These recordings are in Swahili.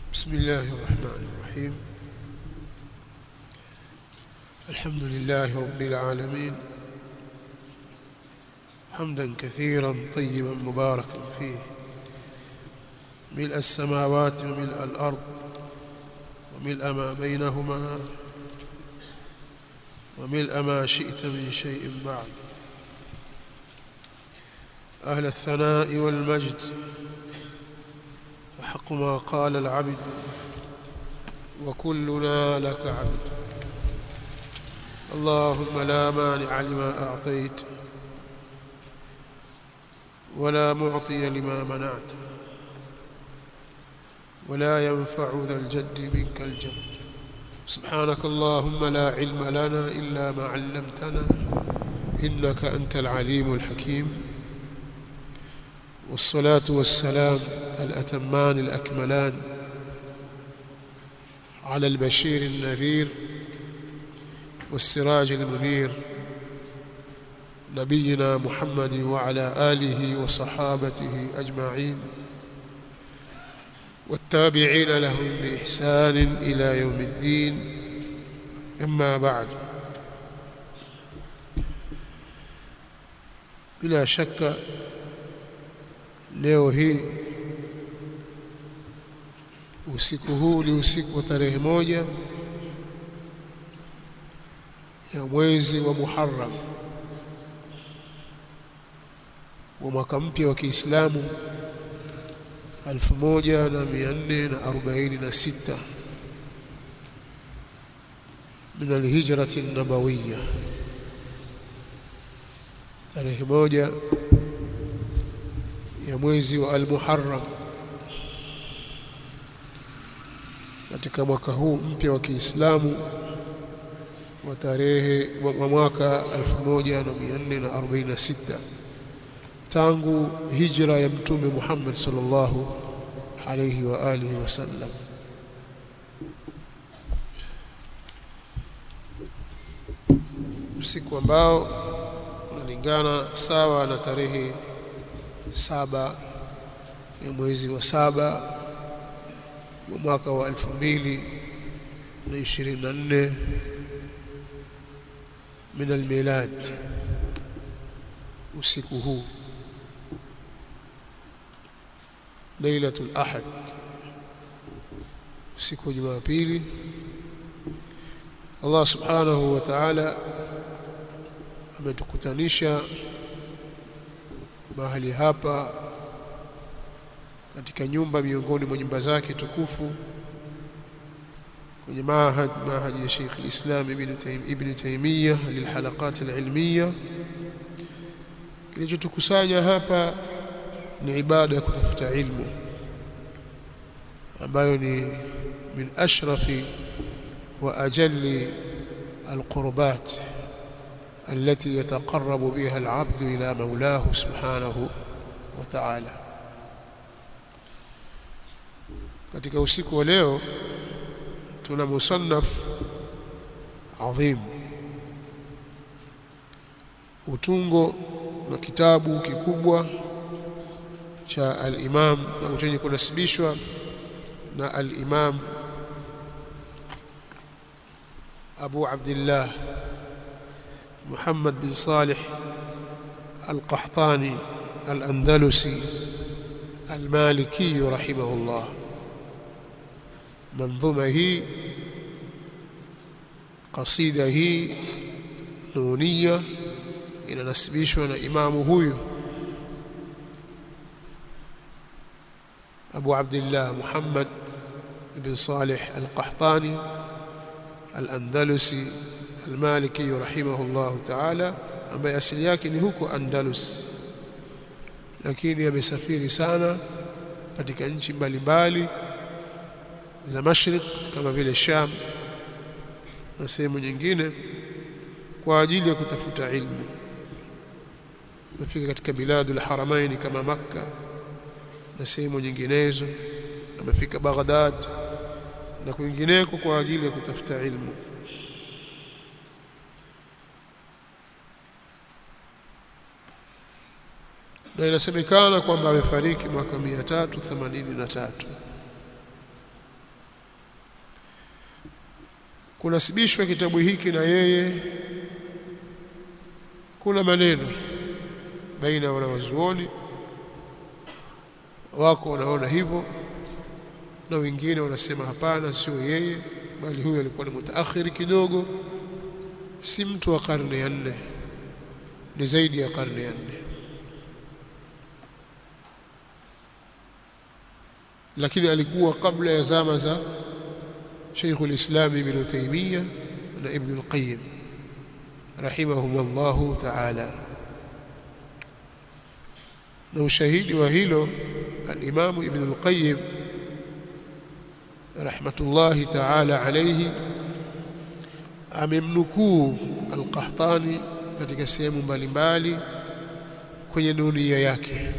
بسم الله الرحمن الرحيم الحمد لله رب العالمين حمدا كثيرا طيبا مباركا فيه ملء السماوات وملء الأرض وملء ما بينهما وملء ما شئت من شيء بعد أهل الثناء والمجد أحق ما قال العبد وكلنا لك عبد اللهم لا مانع لما أعطيت ولا معطي لما منعت ولا ينفع ذا الجد منك الجد سبحانك اللهم لا علم لنا إلا ما علمتنا إنك أنت العليم الحكيم والصلاة والسلام الأتمان الأكملان على البشير النذير والسراج المنير نبينا محمد وعلى آله وصحابته أجمعين والتابعين لهم بإحسان إلى يوم الدين أما بعد بلا شك leo hii usiku huu ni usiku wa tarehe moja ya mwezi wa Muharram wa mwaka mpya wa Kiislamu 1446 min alhijrati nabawiyya tarehe moja ya mwezi wa al-Muharram katika mwaka huu mpya wa Kiislamu wa tarehe wa mwaka 1446 tangu hijra ya mtume Muhammad sallallahu alayhi wa alihi wasallam usiku ambao unalingana sawa na tarehe saba ya mwezi wa saba wa mwaka wa elfu mbili na ishirini na nne min almilad usiku huu lailatul ahad usiku wa jumapili Allah subhanahu wa ta'ala ametukutanisha mahali hapa katika nyumba miongoni mwa nyumba zake tukufu kwenye mahad mahad ya Sheikh al-Islam Ibn Taymiyyah Ibn Taymiyyah lilhalaqat al-ilmiyya kilichotukusanya hapa ni ibada ya kutafuta ilmu ambayo ni min ashrafi wa ajalli al-qurbat التي يتقرب بها العبد إلى مولاه سبحانه وتعالى katika usiku wa leo tuna musannaf adhim utungo na kitabu kikubwa cha al-Imam au chenye kunasibishwa na al-Imam Abu Abdullah محمد بن صالح القحطاني الأندلسي المالكي رحمه الله منظومة هي قصيدة هي نونية إلى نسبيشنا إمام هو أبو عبد الله محمد بن صالح القحطاني الأندلسي Al-Maliki rahimahullahu ta'ala ambaye asili yake ni huko Andalus lakini amesafiri sana katika nchi mbalimbali za Mashriq kama vile Sham na sehemu nyingine kwa ajili ya kutafuta ilmu amefika katika biladul haramaini kama Makka na sehemu nyinginezo amefika Baghdad na kwingineko kwa ajili ya kutafuta ilmu na inasemekana kwamba amefariki mwaka 383 kunasibishwa kitabu hiki na yeye kuna maneno baina ya wanawazuoni wako wanaona hivyo na wengine wanasema hapana sio yeye bali huyo alikuwa ni mutaakhiri kidogo si mtu wa karne ya nne ni zaidi ya karne ya nne lakini alikuwa kabla ya zama za Sheikh al-Islam Ibn Taymiyyah na Ibn al-Qayyim rahimahumullah ta'ala na ushahidi wa hilo al-Imam Ibn al-Qayyim rahmatullahi ta'ala alayhi amemnukuu al-Qahtani katika sehemu mbalimbali kwenye nunia yake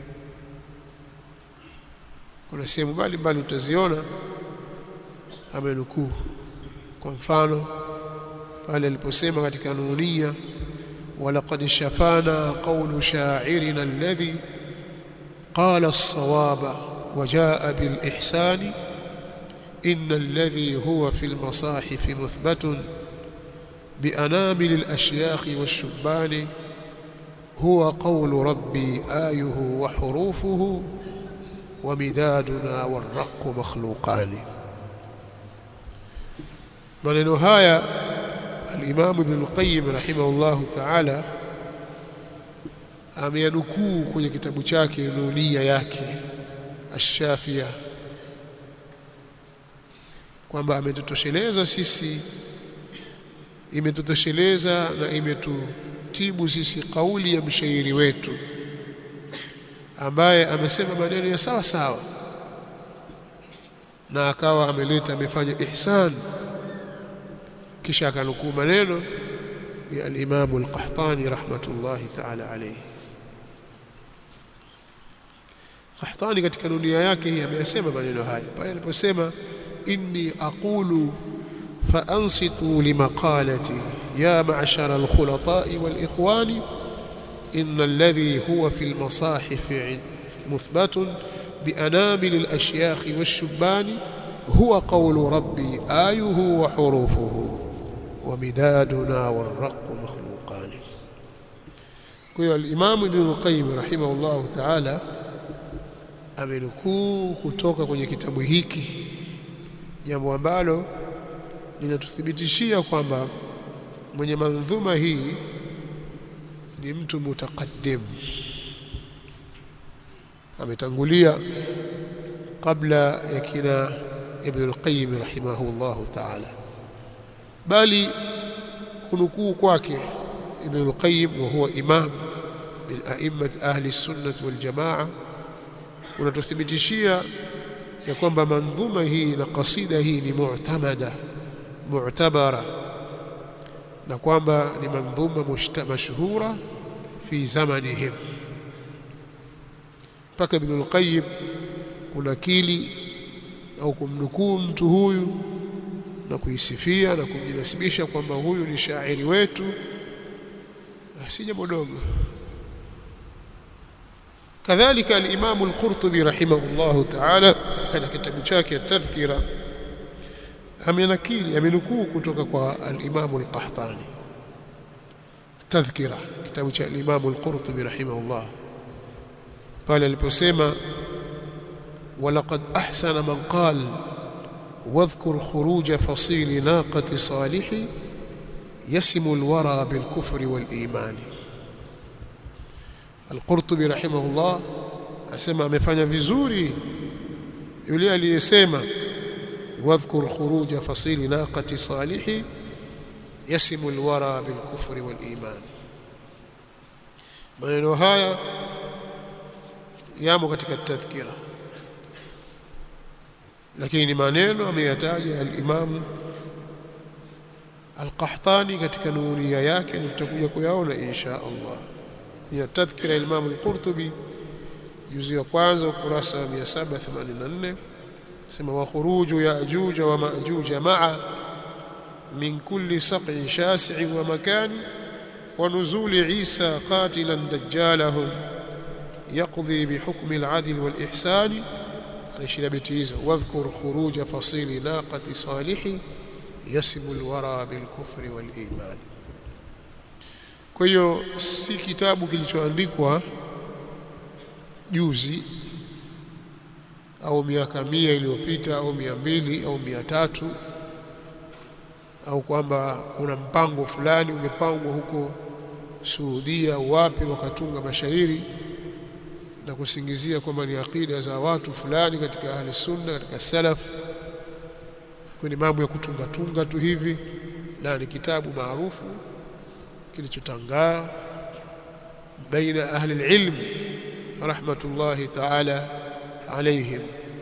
kuna sehemu mbalimbali utaziona amenukuu kwa mfano pale aliposema katika nunia walaqad shafana qawlu sha'irina alladhi qala as-sawaba وجاء بالإحسان إن الذي هو في المصاحف مثبت بأنامل الأشياخ والشبان هو قول ربي آيه وحروفه ومدادنا والرق مخلوقان maneno haya al-Imam Ibn al-Qayyim rahimahullahu ta'ala ameyanukuu kwenye kitabu chake Nunia yake Ash-Shafia kwamba ametutosheleza sisi imetutosheleza na imetutibu sisi kauli ya mshairi wetu ambaye amesema maneno ya sawa sawa na akawa ameleta amefanya ihsan kisha akanukuu maneno ya al-Imam al-Qahtani rahmatullahi ta'ala alayhi Qahtani katika dunia yake hii ameyasema maneno haya pale aliposema inni aqulu fa ansitu limaqalati ya ma'shara al-khulata'i wal-ikhwani إن الذي هو في المصاحف مثبت بأنامل الأشياخ والشبان هو قول ربي آيه وحروفه ومدادنا والرق مخلوقان kwa الإمام ابن القيم رحمه الله تعالى amenukuu kutoka kwenye kitabu hiki jambo ambalo linatuthibitishia kwamba mwenye mandhuma hii ni mtu mutakaddim ametangulia kabla ya kina Ibn al-Qayyim rahimahullah ta'ala bali kunukuu kwake Ibn al-Qayyim wa huwa imam min a'immat ahli sunnah wal jamaa unatuthibitishia ya kwamba mandhuma hii na kasida hii ni mu'tamada mu'tabara na kwamba ni mandhuma mashhura fi zamanihim mpaka Ibn al-Qayyim kunakili au kumnukuu mtu huyu na kuisifia na kumjinasibisha kwamba huyu ni shairi wetu si jambo dogo kadhalika al-Imam al-Qurtubi rahimahullahu ta'ala katika kitabu chake at-Tadhkira amenakili amenukuu kutoka kwa al-Imam al-Qahtani tadhkira kitabu cha al-Imam al-Qurtubi rahimahullah pale aliposema walaqad ahsana man qala واذكر خروج فصيل ناقة صالح يسم الورى بالكفر والإيمان القرطبي رحمه الله asema amefanya vizuri yule aliyesema واذكر خروج فصيل ناقة صالح يسم الورى بالكفر والإيمان maneno haya yamo katika tadhkira lakini ni maneno ameyataja al-Imam al-Qahtani katika nuria yake na tutakuja kuyaona insha Allah kwenye tadhkira ya Imam al-Qurtubi juzu ya kwanza ukurasa wa 784 sema wa khuruju ya'juj wa ma'juj ma'a min kulli saqin shasi'in wa makan wa nuzul Isa qatilan dajjalahum يقضي بحكم العدل والإحسان على بيتي hizo واذكر خروج فصيل ناقة صالح yasibu alwara bilkufri waliman kwa hiyo si kitabu kilichoandikwa juzi au miaka mia iliyopita au mia mbili au mia tatu au kwamba kuna mpango fulani umepangwa huko Saudia au wapi wakatunga mashairi na kusingizia kwamba ni akida za watu fulani katika ahli sunna katika salaf kwenye mambo ya kutunga tunga tu hivi na ni kitabu maarufu kilichotangaa baina ahli alilm rahmatullahi ta'ala alaihim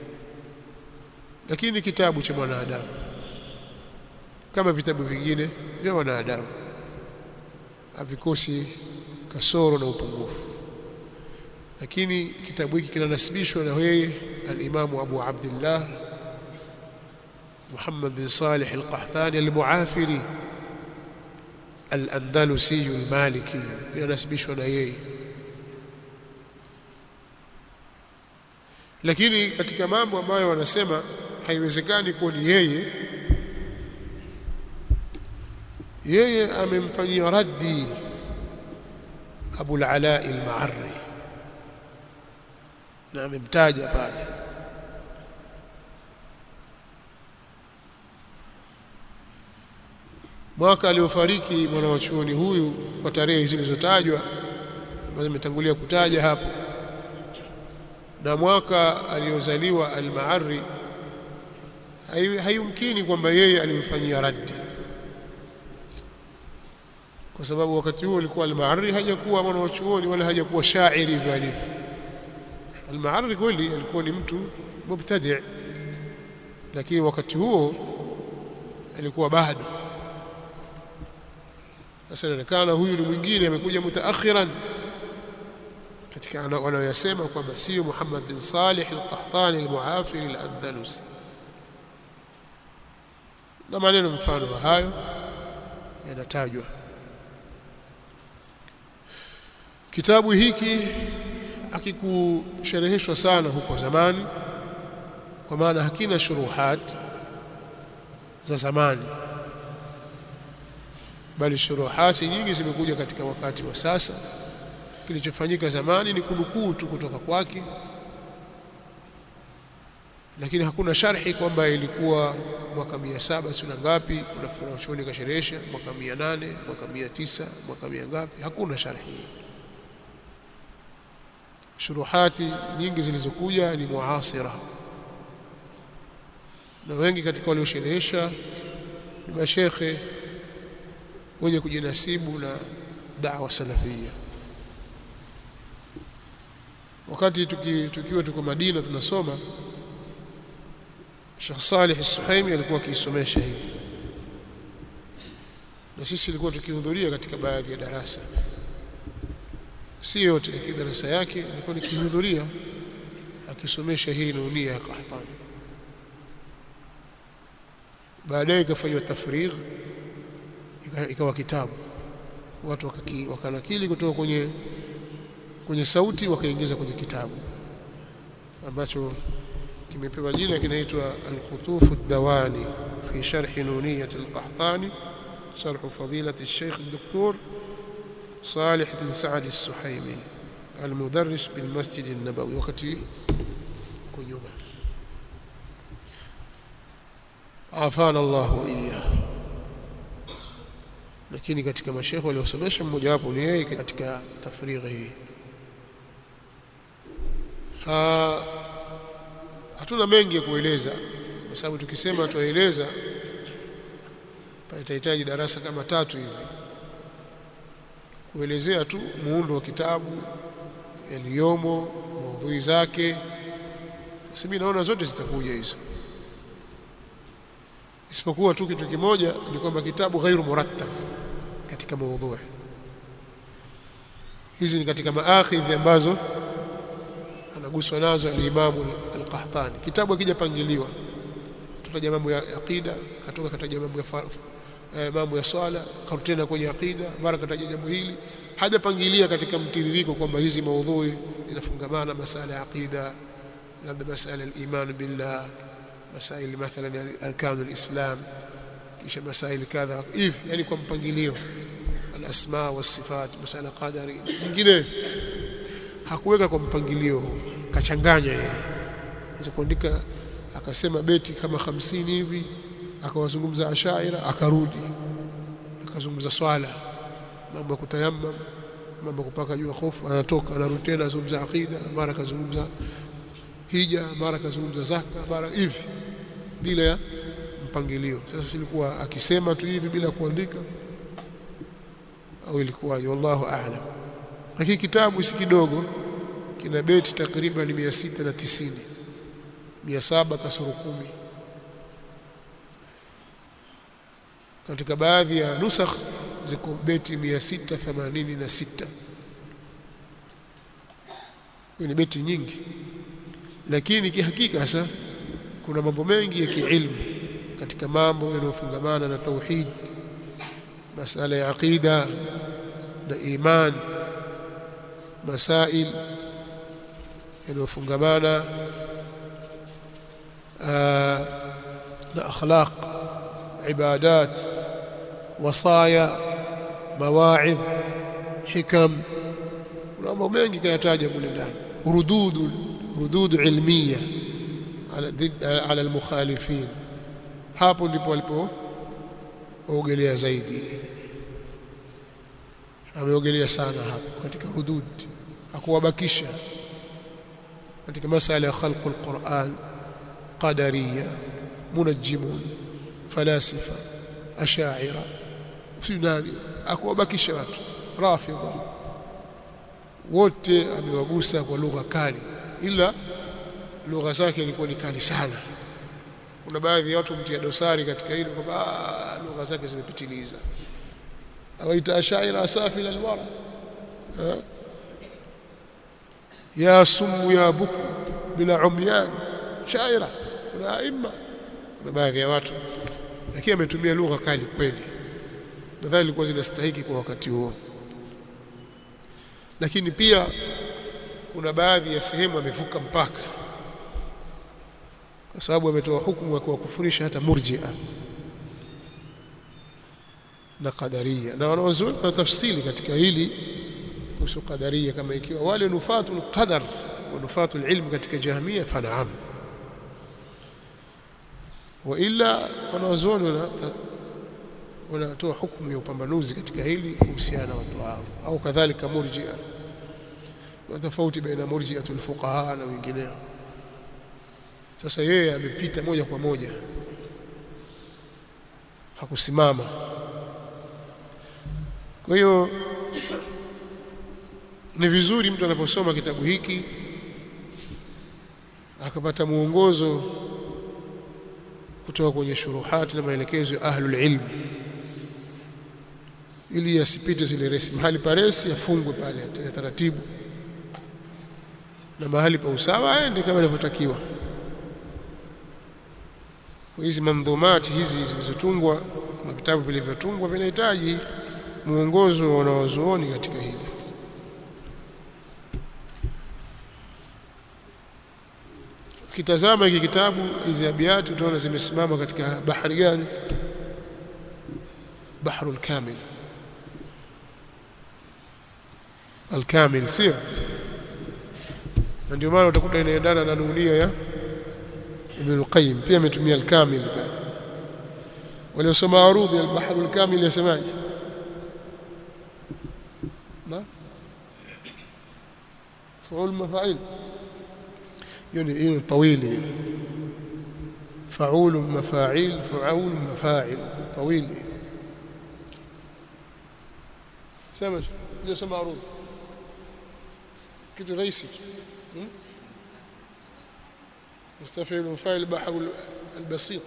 lakini kitabu cha mwanadamu kama vitabu vingine vya wanadamu havikosi kasoro na upungufu lakini kitabu hiki kinanasibishwa na yeye al-Imamu Abu Abdullah Muhammad bin Salih al-Qahtani al-Muafiri al-Andalusi al-Maliki kinanasibishwa na yeye lakini katika mambo ambayo wanasema haiwezekani kuwa ni yeye yeye amemfanyia raddi Abu al-Ala al-Ma'arri na amemtaja pale mwaka aliofariki mwanawachuoni huyu kwa tarehe zilizotajwa ambazo nimetangulia kutaja hapo na mwaka aliozaliwa al-Ma'arri hayumkini kwamba yeye alimfanyia raddi kwa sababu wakati huo alikuwa al-Ma'arri hajakuwa mwanachuoni wala hajakuwa shairi hivyo alivyo al-Ma'arri kweli alikuwa ni mtu mubtadi lakini wakati huo alikuwa bado sasa inaonekana huyu ni mwingine amekuja mutaakhiran katika wanaoyasema kwamba sio Muhammad bin Salih al-Qahtani al-Muafiri al-Andalusi na maneno mfano wa hayo yanatajwa kitabu hiki hakikushereheshwa sana huko zamani kwa maana hakina shuruhat za zamani bali shuruhati nyingi zimekuja katika wakati wa sasa kilichofanyika zamani ni kunukuu tu kutoka kwake lakini hakuna sharhi kwamba ilikuwa mwaka mia saba sio ngapi kuna wanachuoni kasherehesha mwaka mia nane mwaka mia tisa mwaka mia ngapi hakuna sharhi shuruhati nyingi zilizokuja ni muasira na wengi katika waliosherehesha ni mashekhe wenye kujinasibu na da'wa salafia wakati tuki, tukiwa tuko Madina tunasoma Sheikh Saleh Al-Suhaimi alikuwa akiisomesha hivi na sisi tulikuwa tukihudhuria katika baadhi ya darasa si yote lakini darasa yake nilikuwa nikihudhuria akisomesha hii nunia ya Qahtani baadaye ikafanywa tafrigh ikawa kitabu watu wakaki, wakanakili kutoka kwenye kwenye sauti wakaingiza kwenye kitabu ambacho kimepewa jina kinaitwa Al-Khutuf ad-Dawani fi sharh nuniyat al-Qahtani sharh fadilati al-Sheikh al-Doktor Salih bin Saad al-Suhaimi المدرس بالمسجد النبوي wakati kunyuma afana Allah wa iyyah lakini katika mashekhe waliosomesha mmoja wapo ni yeye katika tafrighi hii ha hatuna mengi ya kueleza kwa sababu tukisema tueleza patahitaji darasa kama tatu hivi kuelezea tu muundo wa kitabu yaliyomo maudhui zake sasa mimi naona zote zitakuja hizo isipokuwa tu kitu kimoja ni kwamba kitabu ghairu murattab katika maudhui hizi ni katika maakhidhi ambazo anaguswa nazo al-Imam al-Qahtani kitabu hakijapangiliwa tutaja mambo ya aqida katoka kataja mambo ya eh, mambo ya swala karutena kwenye aqida mara kataja jambo hili hajapangilia katika mtiririko kwamba hizi maudhui inafungamana masala ya aqida labda masala al-iman billah masaili mathalan arkan al-islam kisha masaili kadha hivi yani kwa mpangilio alasma wasifat masala qadari nyingine hakuweka kwa mpangilio kachanganya yeye aweza kuandika akasema beti kama hamsini hivi akawazungumza ashaira akarudi akazungumza swala mambo ya kutayammam mambo kupaka juu ya hofu anatoka anarudi tena azungumza aqida mara kazungumza hija mara kazungumza zaka mara hivi bila ya mpangilio sasa silikuwa akisema tu hivi bila kuandika au ilikuwa wallahu a'lam lakini kitabu si kidogo kina beti takriban 690 700 kasoro kumi katika baadhi ya nusakh ziko beti 686 ni beti nyingi lakini kihakika sasa kuna mambo mengi ya kiilmu katika mambo yanayofungamana na tauhid masala ya aqida na iman masail yanayofungamana na akhlaq ibadat wasaya mawaidh hikam kuna mambo mengi kayataja mule ndani rududu rududu ilmiya ala ala almukhalifin hapo ndipo alipo ogelea zaidi ameogelea sana hapo katika rudud hakuwabakisha katika masala ya khalq alquran qadariya munajjimun falasifa ashaira finani hakuwabakisha watu rafidha wote amewagusa kwa lugha kali ila lugha zake ilikuwa ni kali sana kuna baadhi ya watu mtia dosari katika hilo kwamba lugha zake zimepitiliza awaita ashaira asafil alwara ya sumu ya buku bila umyan shaira kuna aima kuna baadhi ya watu lakini ametumia lugha kali kweli nadhani ilikuwa zinastahiki kwa wakati huo lakini pia kuna baadhi ya sehemu amevuka mpaka kwa sababu ametoa hukumu ya kuwakufurisha hata murjia na qadaria na wanawazuoni na tafsiri katika hili kuhusu qadaria kama ikiwa wale nufatu alqadar wa nufatu alilm katika jahmia fanaam wa ila wanawazuoni wanatoa hukumu ya upambanuzi katika hili kuhusiana na watu hao au kadhalika murjia na tofauti baina murjiatul fuqaha na wengineo sasa yeye amepita moja kwa moja hakusimama kwa hiyo ni vizuri mtu anaposoma kitabu hiki akapata mwongozo kutoka kwenye shuruhati na maelekezo ya ahlul ilm ili asipite zile resi mahali pa resi afungwe pale tena taratibu na mahali pa usawa aende kama inavyotakiwa hizi mandhumati hizi zilizotungwa na vitabu vilivyotungwa vinahitaji mwongozo wa wanawazuoni katika hili ukitazama hiki kitabu hizi abiati utaona zimesimama katika bahari gani bahrul kamil alkamil sio na ndio maana utakuta inaendana na nunia ya Ibn al-Qayyim pia ametumia al-Kamil pale waliosoma arudhi al-Bahr al-Kamil yasemaje na فعول مفاعيل يعني ايه طويل فعول مفاعيل فعول مفاعل طويل سمج ndio sema arudhi kitu rahisi مستفعل فاعل بحر البسيط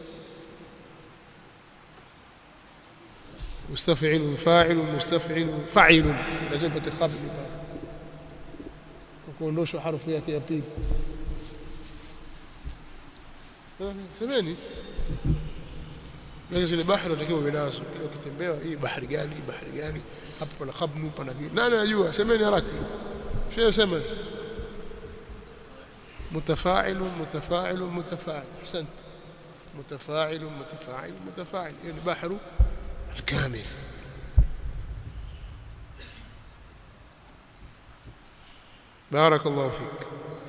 مستفعل فاعل مستفعل فاعل لازم تخبي kuondoshwa harfu yake ya pili semeni Lazima zile bahari unatakiwa uwe nazo. Kila ukitembea hii bahari gani, bahari gani? Hapa pana khabnu, pana gani? Nani anajua? Semeni haraka. Shehe sema. متفاعل متفاعل متفاعل احسنت متفاعل متفاعل متفاعل يعني بحر الكامل بارك الله فيك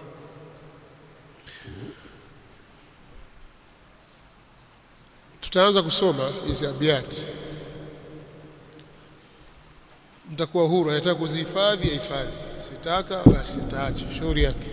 tutaanza kusoma hizi abiati mtakuwa huru anataka kuzihifadhi ahifadhi sitaka basi ataache shauri yake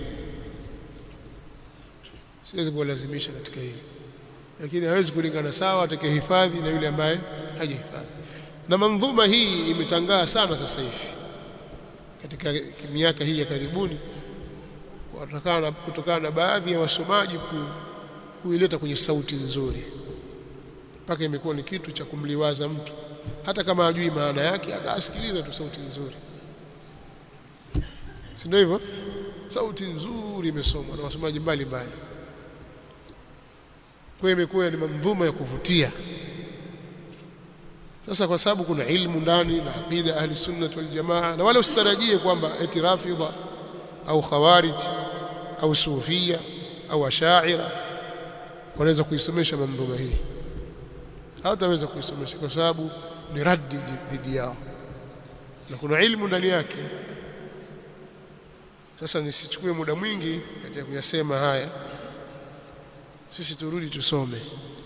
siwezi kuwalazimisha katika hili lakini hawezi kulingana sawa atakayehifadhi na yule ambaye hajahifadhi na mandhuma hii imetangaa sana sasa hivi katika miaka hii ya karibuni kutokana kutokana na baadhi ya wasomaji ku, kuileta kwenye sauti nzuri mpaka imekuwa ni kitu cha kumliwaza mtu hata kama hajui maana yake akasikiliza tu sauti nzuri si ndio hivyo sauti nzuri imesomwa na wasomaji mbalimbali kwa imekuwa ni mandhuma ya kuvutia sasa kwa sababu kuna ilmu ndani na aqida ahli sunnah wal jamaa na wala usitarajie kwamba eti rafidha au khawarij au sufia au ashaira wanaweza kuisomesha mandhuma hii hawataweza kuisomesha kwa sababu ni raddi dhidi yao na kuna ilmu ndani yake sasa nisichukue muda mwingi katika kuyasema haya sisi turudi tusome